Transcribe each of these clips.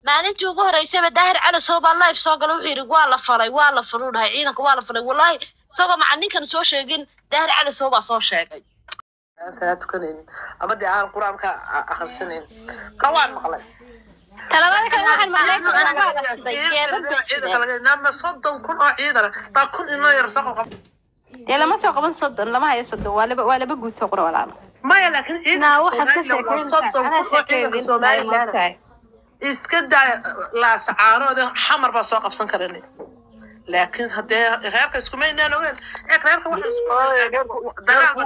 maalintii ugu horeysayba daahir cali soo baa live soo gala wuxuu yidhi waa la falay waa la faluu dhahay ciidanka waa la falay wallahi isagoo maca ninkan soo sheegin daahir cali soo baa soo sheegay salaad tukanaynin ama dee aan qur-aanka akhrisanin ka waan maqlay talabada kale waxaan maqlay kuwan waa la shiday geedad bay shideen nama soddon kun oo ciidan baa kun inoo yar soo qab dee lama soo qaban soddon lama hayo soddon waa laba waa laba guuto qura walaalo maya laakiin naa waxaad ka ciidanka sheekeyn soddon kun oo ciidanka somalilan tahay iska daa laasacaarooda xamar baa soo qabsan karan laakiin haddee reerka iskuma inaan ogeyn ee reerka waxa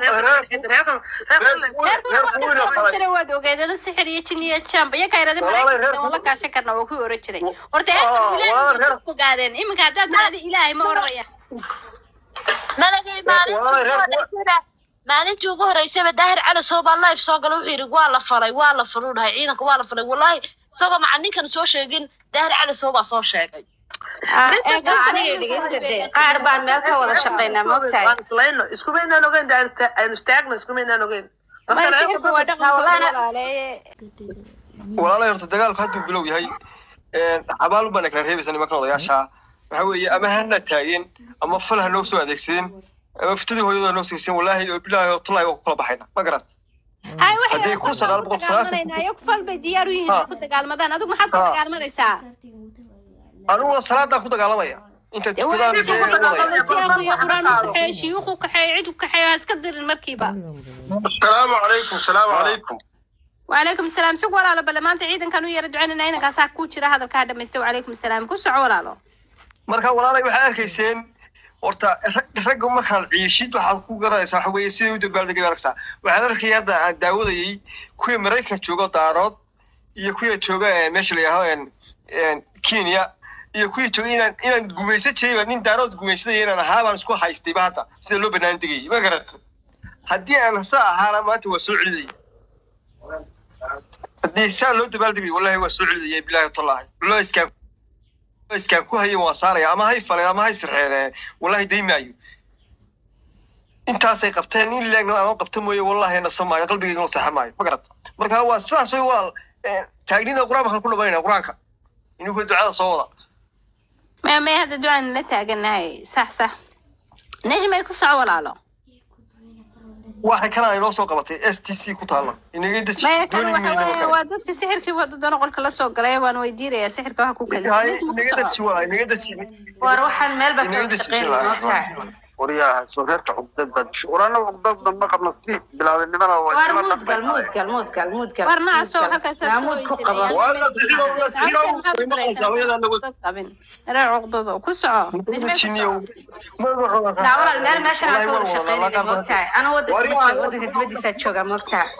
sare waad ogeedada sixir iyo jin iyo jamba iyo kayrada maraykanka wala gaashan karna waa ku oran jiray horta ilaahay fogaadeen iminka haddaad tiraada ilaahay ma oranaya malagay maalintii ugu horeysayba maalintii ugu horeysayba daahir cali soo baa live soo gala wuxuu yidhi waa la falay waa la faluu dhahay ciidanka waa la falay wallahi isagoo maca ninkan soo sheegin daahir cali soo baa soo sheegay aniga dhegeysta dee qaar baan meel ka wada shaqaynaa maogtahay waan islayno iskuma inaan ogeyn dee aynu istaagno iskuma inaan ogeyn maya sixirka waa dhaqanka walaaleeye walaalay horta dagaalku hadduu bilow yahay xabaal baan kala reebaysa nimankan odayaasha waxa weeye ama hana taageen ama fal ha noo soo adeegsadeen ama fitadii hooyadooda noo siiseen walaahi oo bilaahi oo tullahi waa ku kala baxayna ma garat hay Haddii kun sagaal boqol sagaashan- waxay fal bay diyaar u yihiin Ha. inay ku dagaalmadaan adigu maxaad ku Ha. dagaalmanaysaa aniguna salaadaan ku dagaalamaya inta dee tukadaan wanaagsan ku wadaya dagaalamo siyaaqu iyo quraan u kaxeeyo shiyuuqu kaxeeyo cid u kaxeeyo ha iska dirin markiiba السلام عليكم السلام عليكم وعليكم السلام سوق walaalo bale maanta ciidankan u yara ducaynana inankaasaa ku jira hadalkaa dhamaystay وعليكم السلام ku soco walaalo marka walaalay waxaad arkayseen horta rag- ragga markaan ciishid waxaad ku garanaysaa waxa weeye sidai u dabaaldegay baa arkaysaa waxaan arkaya hadda aan daawadayay kuwii maraykanka joogo daarood iyo kuwii jooga eh, meesha la yidhaaho en- en kenya iyo kuwii jooga inaan inaan gumaysan jirayba nin daarood gumaysadaya inaan ahaa baan isku haystayba hadda sida loo banaan degayay ma garata haddii aan saa ahaana maanta waa soo celidaya haddii saa loo dabaaldegay wallahi waa soo celidaya bilaahi tallahi wallahi iskaan iskaan ku hayan waa saaraya ama hay faleen ama hay sirxeen wallahi daymaayo intaasay qabteen in leegna aan qabta mooye wallahi nasa maayo qalbigayga saxa maayo ma garata marka waa sidaas way walaal eh, taagnida qur-aanka ku dhamayna qur-aanka inuu ducada soo wada maya maya hadda ducaan la taaganahay sax sax nejmay ku soco walaalo waxay kana inoo soo qabatay s t c ku taalla inaga deji maya kan dooni waxa mayno weeye kale waa dadka sixirkii wadadana qolka la soo galay waan weydiinayaa sixirka waxa ku kala inaga deji waa inaga deji war waxaan meel baa inaga ka deji shaqayn maogtahay ورياها سوهرت عقدة بدش ورانا عقدة ما قبل سنين بلا نمنا war وجمال muudgal muudgal muudgal muudgal war nacaso halkaas Naa muud ku qabo qabin reer cuqdada ku soco nejmay ku soco naa walaal meel meeshan aan ka wada shaqaynayna maogtahay ana wadanka wadanka dibadiisaa joogaa maogtahay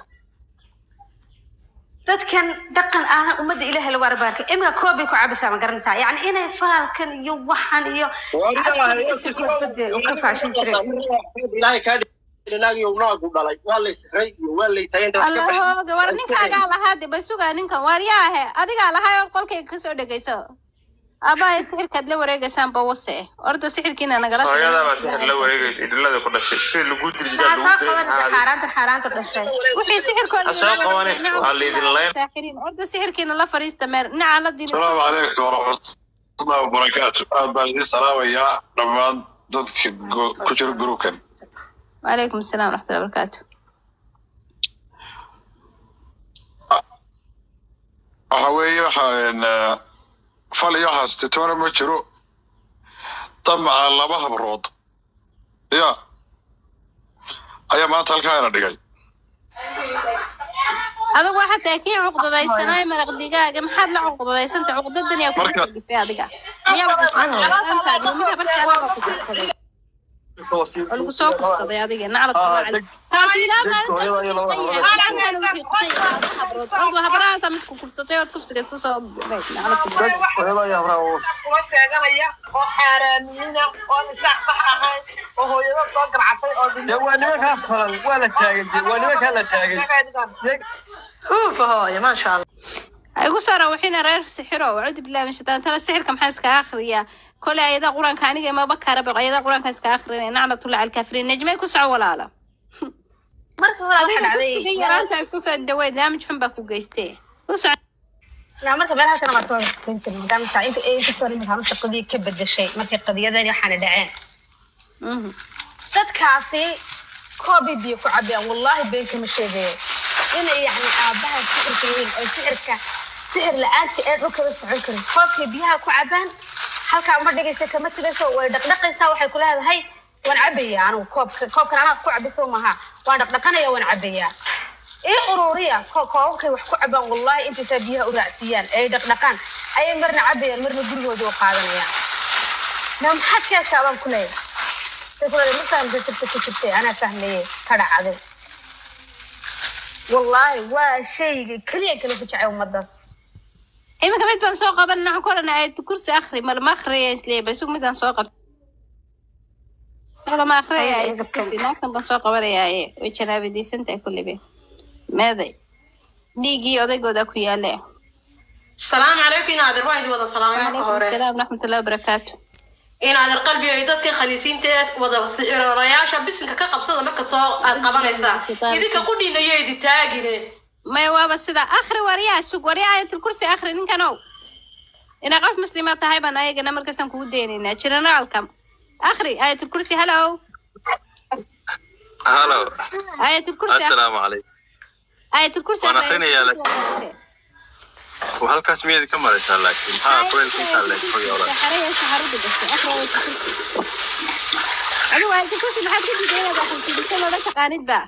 dadkan dhaqan ahna ummadda ilaahay lagu arbaarka iminka koob bay ku cabaysaa ma garanaysaa yacni inay faalkan iyo waxan iyo ka faashin jiray ilaahay kaa dhinaag iyo naagu dhalay waa la isray iyo waa la tagay inta wax ka baxay allahooga war ninkaagaa lahaa de ba sugaa ninkan waaryaahe adigaa lahaa oo qolkayga kasoo dhegayso aabbahay sixirkaad la wareegaysaanba wase orda sixirkiina nagala hooyadaabaa sixir la wareegaysa idhilada ku dhashay sida lagu diri jiraa maxaa lagu soo diri qabanaysa xaaraanta xaaraanta dhashay wixii sixirkooda Ha soo qabanin, waa laydin layn. saaxiriin orda sixirkiina la fariista meer dhinaca la diri السلام عليكم ورحمة الله وبركاته أهلا السلام يا رمضان ضدك كجر جروكن وعليكم السلام ورحمة الله وبركاته waxa weeye waxaan fal iyo haastitoona ma jiro damaca laba habrood ya ayaa maanta halkaa ina dhigay adigu waxaa tahay kii cuqdadaysanaay maraq digaaga maxaad la cuqdadaysanta cuqdadan yaa kugu Marka- kalifay adiga miyaa lagu kufsaday aankaadi miyaa barkaada waa ku kufsaday waa lagu soo kufsaday adiga naclad Ah, kumacli deg- taasi ilaa deg- maalinta hooyada iyo laba kufsatay habrood. halkan wixii qusay habrood ordu habrahaasaa midku kufsatay ood kufsiga iska soo naclad kumacli kuwa sheeganaya oo xaaraamiyina oo nisaac sax ahayn oo hooyado soo garcatay oo dee waa nimankaa falan waa la taagay dee waa nimankaa la taagay ufa hooyo maasha allah igu soo rawaxina reer sixiro wacuudi billahi min shaitaan tana sixirka maxaa iska akhriyaa kole ayada qur-aanka aniga maba karaba ayada qur-aanka iska akhrinay naclatullah alkaafiriin najmay ku soco walaalo marka hore waxa adiga dhacday dugsiga yaraanta isku soo dhaweyd laamij xun baa ku geystee ku soco لا marka meelaha kana waa soo qeyntin maadaama saa inta ay ku soo nimaad shaqadii ka bedeshay markay qadiyadani waxaana dhaceen Mhm. dadkaasi koobi biyo ku cabiyaan wallahi been kama sheegayo inay yacni aabaha sixirka weyn oo sixirka sixir la-aanta ee dhulkaba socon karin koobkay biyaha ku cabaan halkaa uma dhigaysa kama tegayso way dhaqdhaqaysaa waxay ku leedahay waan cabayaa anigu koobka koobkan anaa ku cabiso maha waan dhaqdhaqanaya waan cabayaa ii ururiya ko- koobabkay wax ku cabaan wallahi intaysaa biyaha u raacsiiyaan ay dhaqdhaqaan ayay marna cabayaan marna gurigooda u qaadanayaan na maxaad ka heshaa baan ku leeyahay تقول ما فهمت كنت كنت انا فاهمه كذا عادي والله وشيء كليا كله في شعور مدرس iminka mid baan soo qaban naxan ku odhan ayad kursi akhri malama akhriyaya isleeya bas midaan soo qab malama akhriyaya Ay, ayad dadkan. kursi naagtan baan soo qabanayaaye way janaabadiisan tahay kullibe meeday dhiiggii odaygooda ku yaale السلام عليكم إن هذا الواحد وضع سلام عليكم calaykum هوري asalaam waraxmatullahi wabarakaatu إن هذا القلب يدك خليسين تيس وضع السحر رياشة بس إنك كقبصة مركز صار القبريسا إذا كقولي إنه يدي تاجري maya waaba sida akhri waryaa sug waryaa ayatul kursi akhri ninkanow inaa qof muslima tahay baan ayagana markaasaan kugu daynaynaa jiranaalka akhri ayatul kursi hallow halo ayatul kursi assalaamu calaykum ayatul kursi Waan akhri, akhrinayaa ayatul kursi akhri. Waa halkaas miyaad ka maraysaa laakiin maxaa kuleelka intaa leeg xogaa Saxaraya saxarada gashay akhri ayatul kursi adigu ayatul kursi maxaad ka diiday inaad akhrisid mise loola taqaanid ba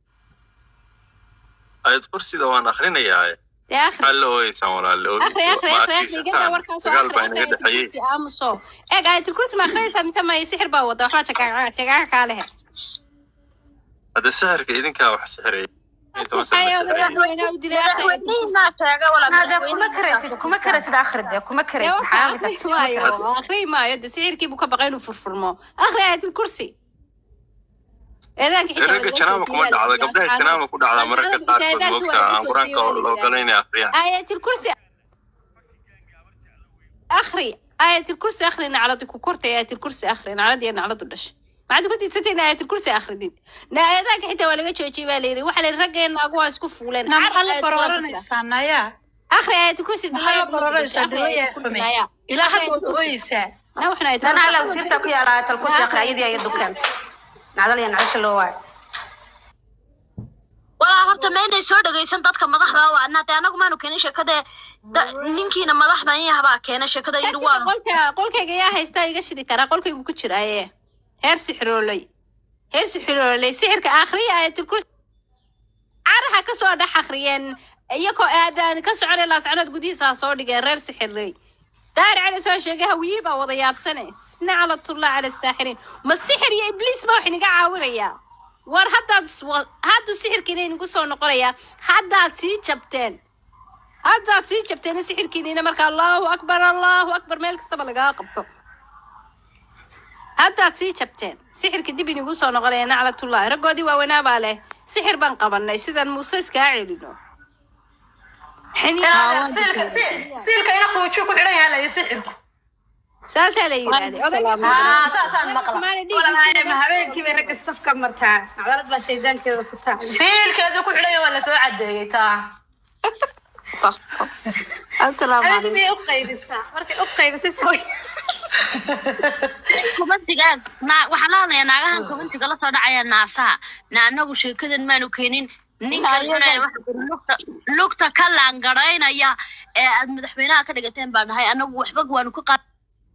ayad kursida waan akhrinayaa dee akhri maxaa la ooyeysaan walaale akhri akhri akhri akhri igada warkaasoo dagaal akhri baa akhri inaga ayatul dhexeeyey kursi aamuso eeg ayatul kursi ma akhriyaysaa mise may sixir baa wada waxbaa shagaaga shagaaga kaa lehe hadda sixirka idinkaa wax sixiraya inta mase la sixiraya madaxweynaha u dilay akhri ayatul kursi madaxweynihiinaa sheega wala هذا كما كريسيد كما كريسيد اخر ده كما dee كريسيد waxa akhri maayo akhri maayo de sixirkii buu ka baqay inuu furfurmo akhri ayatul kursi eedaanka xitaa ragga janaama kuma dhacda gabdhaha janaama ku dhacdaa mararka qaarkood moogta aan qur-aanka loo gala inay akhriyaan ayatul kursi akhri ayatul kursi akhri nacladi ku kortay ayatul kursi akhri nacladii nacladu dhashay maxaad ku diidsatay in ayatul kursi akhridid na eedaanka xitaa waa laga joojiyay baa layidhi waxa layidhi raggeena agu waa isku fuuleen na maxaa la Ayatul kursi. barooranaysaa naya akhri ayatul kursi maxaa la barooranaysaa dhawaya xume ilaa hadda waad ooyeysaa na waxna ayatul انا على kursi وسيرتك يا رايت الكرسي اخر ايدي يا دكان نعدل يا نعيش اللي هو walaa horta ma inay soo dhagaysan dadka madaxda waa anaa dee anagu maanu keenin sheekada da- ninkiina madaxda in yahabaa keena sheekada yidhi Sida waanu qolka qolkayga yaa haysta iga shidi karaa qolkaygu ku jiraaye heer sixirooley heer sixirooley sixirka akhriya ayatul kursi caraha ka soo dhex akhriyeen iyagoo aadaan ka soconay laascanood gudihiisa ha soo dhigeen reer sixirley daahir cali soo sheegay hawiye baa wada yaabsane naclatullah cala saaxiriin ma sixir iyo ibliis baa wax inaga caawinayaa war haddaad iswa- hadduu sixirkiina inagu soo noqonayaa haddaad sii jabteen haddaad sii jabteen sixirkiiniina marka allahu akbar allahu akbar meel kastaba lagaa qabto haddaad sii jabteen sixirka dib inigu soo noqonaya naclatullahi raggoodii waaweynaa baa leh sixir baan qabanay sidaan muuse iskaa celino siilka ina quujo ku xidhan yahay la sixirku saasaa la yidhaahday Ah, saasaan maqla والله ما هبينكي برك الصفقة مرتاح نعدل بس شيطان كذا فتاح siilkeedu ku xidhan yahay waa la soo cadeeyey taa asalaamu أنا مي أقيبسها مركي أقيبسها سوي kumantigaan naa waxaan la hadlayaa naagahan kumantiga la soo dhacaya naasaha na anagu sheekadan maanu keenin ninkan cunaya waxa kuri lugta lugta ka laangaraynaya ee aad madaxweynaha ka dhigateen baan nahay anagu waxba waanu ka qaad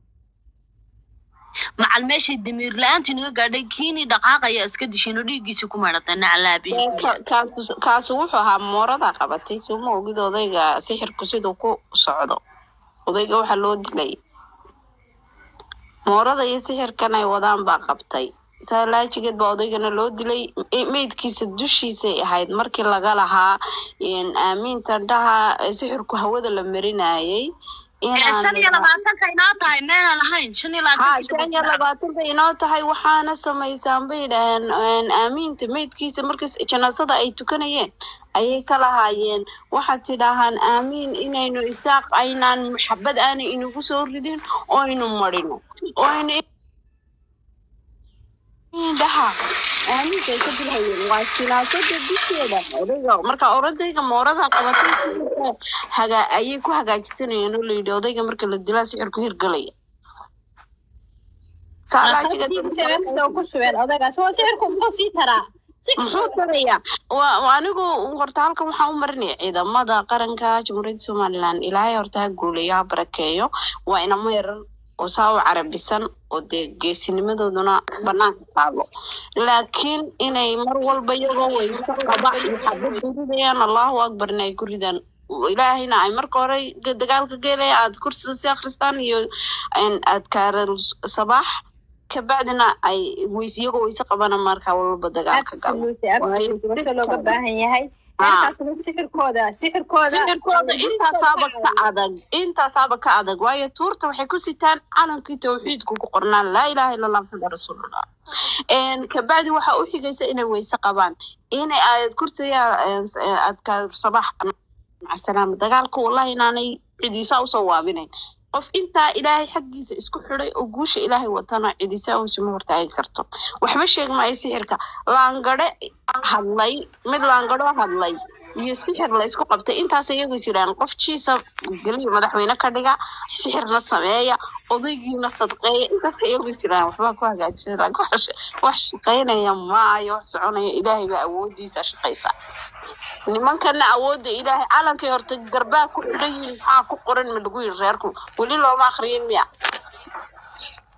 macal meeshii damiir la-aantii naga gaadhay kiinii dhaqaaqaya iska dishiino dhiiggiisii ku maydhatay naclaabi kaasi wuxuu ahaa moorada qabatay suma ogid odayga sixirku siduu ku socdo odayga waxaa loo dilay moorada iyo sixirkan ay wadaan baa qabtay saa laajigeed baa odaygana loo dilay e- meydkiisa dushiisay ahayd markii laga lahaa een, aamiinta dhaha ee sixirku hawada la marinayay shan iyo labaatanka inoo tahay meelaan ahayn shan iyo ha labaatanka shan iyo labaatan bay inoo tahay waxaana samaysaan bay dhaheen een, aamiinta meydkiisa markas janaasada ay tukanayeen ayay ka lahaayeen waxaad tidhaahaan aamiin inaynu isaaq aynaan maxabad aanay inagu soo ridin oo aynu marino oo aynu dhaha aaminka ay ka dilhayeen waa silaasada dusheeda odayga marka orodayga moorada qabatay haga ayay ku hagaajisanayeen oo layidhi odayga marka la dilaa sixirku hirgalaya Saalaajiga ku shubeen odaygaas waa sixirku muxuu sii taraa muxuu tarayaa waa waa anigu horta halkan waxaan u marinaya ciidamada qaranka jamhuuriyadda somaliland ilaahay horta ha guuleeyo ha barakeeyo waa inamo yarar oo saa u carabisan oo dee geesinimadooduna banaanka taalo laakiin inay mar walba iyagoo weyse qaba iyo xabad ridayaan allahu akbarna ay ku ridaan ilaahayna ay marka hore ga- dagaalka gelaya aad kursiga si akhristaan iyo adkaara sabaax kabacdina ay weys iyagoo weyse qabana marka walba dagaalka galo absolutely absolutely wase looga baahan yahay Ah. heerkaasna sixirkooda sixirkooda sixirkooda intaasaaba ka adag intaasaaba ka adag waayo tuurta waxay ku sitaan calankii tawxiidku ku qornaan laa ilaaha illa allah maxamed rasuulullah Een, kabacdi waxaa u xigaysa inay weyse qabaan inay aayad kursiga adkaar sabax macasalaama dagaalka wallahi inaanay cidiisaa usoo waabinayn qof intaa ilaahay xaggiisa isku xidhay oo guusha ilaahay watana cidiisaa usuma hortaagi karto waxba sheeg maayo sixirka laangare hadlay mid laangaro hadlay iyo sixir la isku qabtay intaas iyagu is yidhahan qof jiisa geliya madaxweyne ka dhiga sixirna sameeya odaygiina sadqeeya intaas iyagu is yidhahan waxbaa ku hagaajisa laakiin wax sh- wax shaqaynaya maayo wax soconaya ilaahay baa awoodiisa shaqaysa nimankana awoodda ilaahay calankay horta garbaa ku xidhan yihiin maxaa ku qoran ma lagu yiri reerku weli looma akriyin miya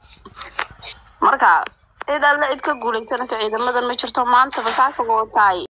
marka cid alle cid ka guuleysanaysa ciidamadan ma jirto maanta basaaka wataay